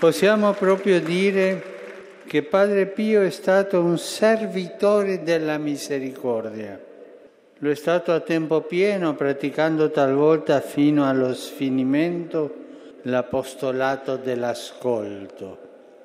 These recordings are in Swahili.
Possiamo proprio dire che Padre Pio è stato un servitore della misericordia. Lo è stato a tempo pieno, praticando talvolta fino allo sfinimento l'apostolato dell'ascolto.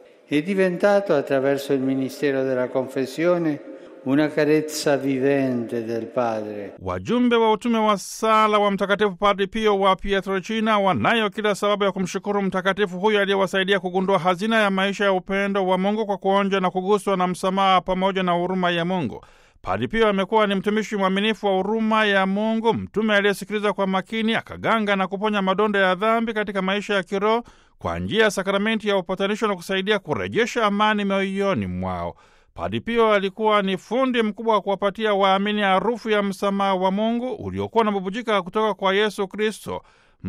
È diventato, attraverso il ministero della confessione, una carezza vivente del Padre. Wajumbe wa utume wa sala wa Mtakatifu Padre Pio wa Pietrelcina wanayo kila sababu ya kumshukuru mtakatifu huyo aliyewasaidia kugundua hazina ya maisha ya upendo wa Mungu kwa kuonja na kuguswa na msamaha pamoja na huruma ya Mungu. Padre Pio amekuwa ni mtumishi mwaminifu wa huruma ya Mungu, mtume aliyesikiliza kwa makini, akaganga na kuponya madonda ya dhambi katika maisha ya kiroho kwa njia ya sakramenti ya upatanisho na kusaidia kurejesha amani mioyoni mwao. Padre Pio alikuwa ni fundi mkubwa wa kuwapatia waamini harufu ya msamaha wa Mungu uliokuwa unabubujika kutoka kwa Yesu Kristo,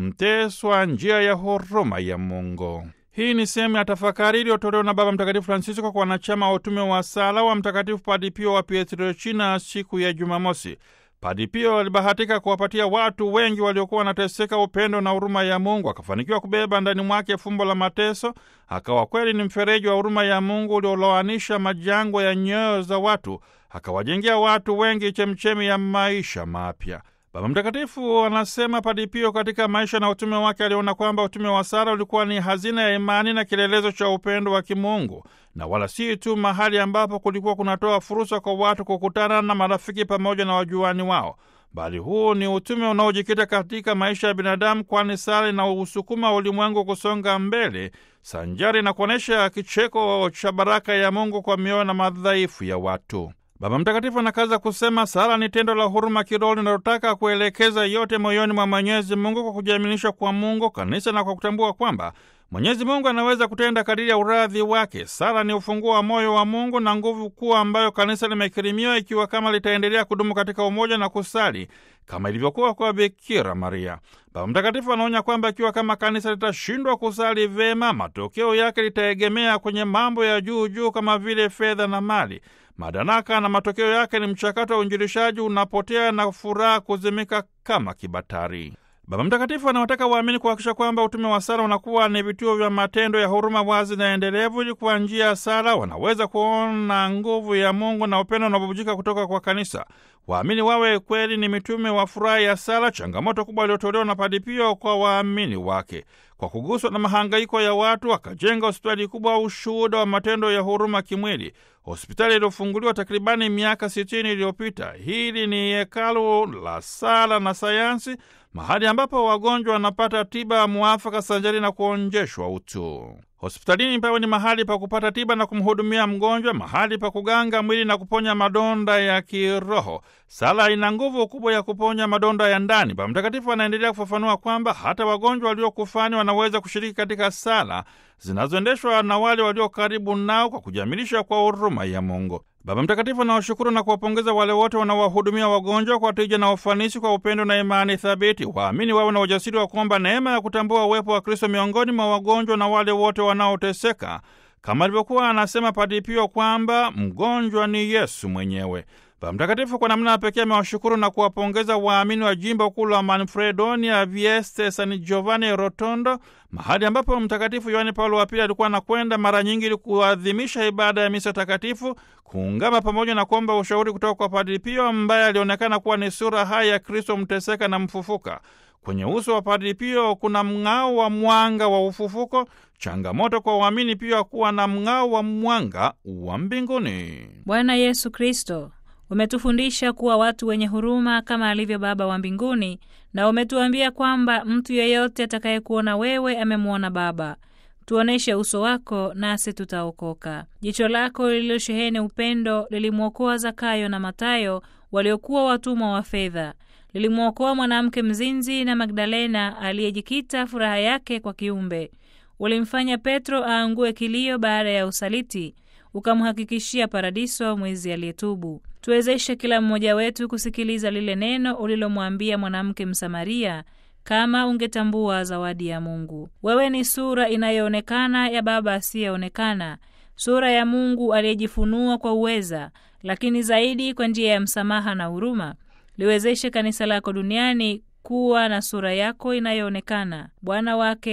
mteswa njia ya huruma ya Mungu. Hii ni sehemu ya tafakari iliyotolewa na Baba Mtakatifu Francisco kwa wanachama wa utume wa sala wa Mtakatifu Padre Pio wa Pietrelcina siku ya Jumamosi. Padre Pio alibahatika kuwapatia watu wengi waliokuwa wanateseka upendo na huruma ya Mungu, akafanikiwa kubeba ndani mwake fumbo la mateso, akawa kweli ni mfereji wa huruma ya Mungu ulioloanisha majangwa ya nyoyo za watu, akawajengea watu wengi chemchemi ya maisha mapya. Baba Mtakatifu anasema Padre Pio katika maisha na utume wake aliona kwamba utume wa sala ulikuwa ni hazina ya imani na kielelezo cha upendo wa kimungu, na wala si tu mahali ambapo kulikuwa kunatoa fursa kwa watu kukutana na marafiki pamoja na wajuani wao, bali huu ni utume unaojikita katika maisha ya binadamu, kwani sala inausukuma ulimwengu kusonga mbele sanjari na kuonyesha kicheko cha baraka ya Mungu kwa mioyo na madhaifu ya watu. Baba Mtakatifu anakaza kusema sala ni tendo la huruma kiroho linalotaka kuelekeza yote moyoni mwa Mwenyezi Mungu kwa kujiaminisha kwa Mungu, kanisa na kwa kutambua kwamba Mwenyezi Mungu anaweza kutenda kadiri ya uradhi wake. Sala ni ufunguo wa moyo wa Mungu na nguvu kuu ambayo kanisa limekirimiwa, ikiwa kama litaendelea kudumu katika umoja na kusali kama ilivyokuwa kwa Bikira Maria. Baba Mtakatifu anaonya kwamba ikiwa kama kanisa litashindwa kusali vema, matokeo yake litaegemea kwenye mambo ya juu juu kama vile fedha na mali madaraka na matokeo yake ni mchakato wa uinjilishaji unapotea na furaha kuzimika kama kibatari. Baba Mtakatifu anawataka waamini kuhakikisha kwamba utume wa sala unakuwa ni vituo vya matendo ya huruma wazi na endelevu, ili kwa njia ya sala wanaweza kuona nguvu ya Mungu na upendo unaobubujika kutoka kwa kanisa. Waamini wawe kweli ni mitume wa furaha ya sala, changamoto kubwa iliyotolewa na Padre Pio kwa waamini wake. Kwa kuguswa na mahangaiko ya watu, akajenga hospitali kubwa, ushuhuda wa matendo ya huruma kimwili, hospitali iliyofunguliwa takribani miaka sitini iliyopita. Hili ni hekalu la sala na sayansi, mahali ambapo wagonjwa wanapata tiba muafaka sanjari na kuonjeshwa utu. Hospitalini pawe ni mahali pa kupata tiba na kumhudumia mgonjwa, mahali pa kuganga mwili na kuponya madonda ya kiroho. Sala ina nguvu kubwa ya kuponya madonda ya ndani. Baba Mtakatifu anaendelea kufafanua kwamba hata wagonjwa waliokufani wanaweza kushiriki katika sala zinazoendeshwa na wale walio karibu nao kwa kujamilisha kwa huruma ya Mungu. Baba Mtakatifu anawashukuru na kuwapongeza wale wote wanaowahudumia wagonjwa kwa tija na ufanisi, kwa upendo na imani thabiti. Waamini wawe na ujasiri wa kuomba neema ya kutambua uwepo wa Kristo miongoni mwa wagonjwa na wale wote wanaoteseka, kama alivyokuwa anasema Padre Pio kwamba mgonjwa ni Yesu mwenyewe. Baba Mtakatifu kwa namna ya pekee amewashukuru na kuwapongeza waamini wa jimbo kuu la Manfredonia Vieste San Giovanni Rotondo, mahali ambapo Mtakatifu Yohane Paulo wa Pili alikuwa anakwenda mara nyingi ili kuadhimisha ibada ya misa takatifu, kuungama pamoja na kuomba ushauri kutoka kwa Padre Pio ambaye alionekana kuwa ni sura hai ya Kristo mteseka na mfufuka. Kwenye uso wa Padre Pio kuna mng'ao wa mwanga wa ufufuko, changamoto kwa waamini pia kuwa na mng'ao wa mwanga wa mbinguni. Bwana Yesu Kristo umetufundisha kuwa watu wenye huruma kama alivyo Baba wa mbinguni, na umetuambia kwamba mtu yeyote atakayekuona wewe amemwona Baba. Tuoneshe uso wako nasi tutaokoka. Jicho lako lililosheheni upendo lilimwokoa Zakayo na Matayo waliokuwa watumwa wa fedha. Lilimwokoa mwanamke mzinzi na Magdalena aliyejikita furaha yake kwa kiumbe. Ulimfanya Petro aangue kilio baada ya usaliti, ukamhakikishia paradiso mwizi aliyetubu. Tuwezeshe kila mmoja wetu kusikiliza lile neno ulilomwambia mwanamke Msamaria, kama ungetambua zawadi ya Mungu. Wewe ni sura inayoonekana ya Baba asiyeonekana, sura ya Mungu aliyejifunua kwa uweza, lakini zaidi kwa njia ya msamaha na huruma. Liwezeshe kanisa lako duniani kuwa na sura yako inayoonekana. Bwana wake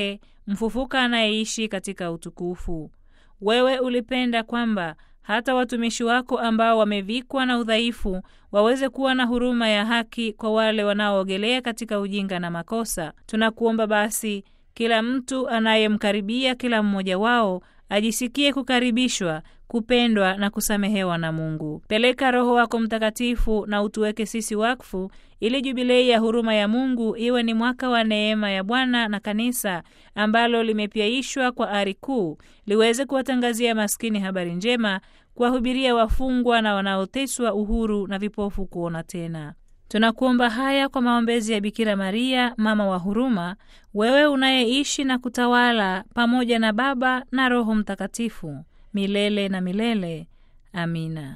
mfufuka anayeishi katika utukufu. Wewe ulipenda kwamba hata watumishi wako ambao wamevikwa na udhaifu waweze kuwa na huruma ya haki kwa wale wanaoogelea katika ujinga na makosa. Tunakuomba basi, kila mtu anayemkaribia kila mmoja wao ajisikie kukaribishwa, kupendwa na kusamehewa na Mungu. Peleka Roho wako Mtakatifu na utuweke sisi wakfu, ili jubilei ya huruma ya Mungu iwe ni mwaka wa neema ya Bwana na kanisa ambalo limepyaishwa kwa ari kuu, liweze kuwatangazia maskini habari njema, kuwahubiria wafungwa na wanaoteswa uhuru, na vipofu kuona tena. Tunakuomba haya kwa maombezi ya Bikira Maria, mama wa huruma, wewe unayeishi na kutawala pamoja na Baba na Roho Mtakatifu milele na milele. Amina.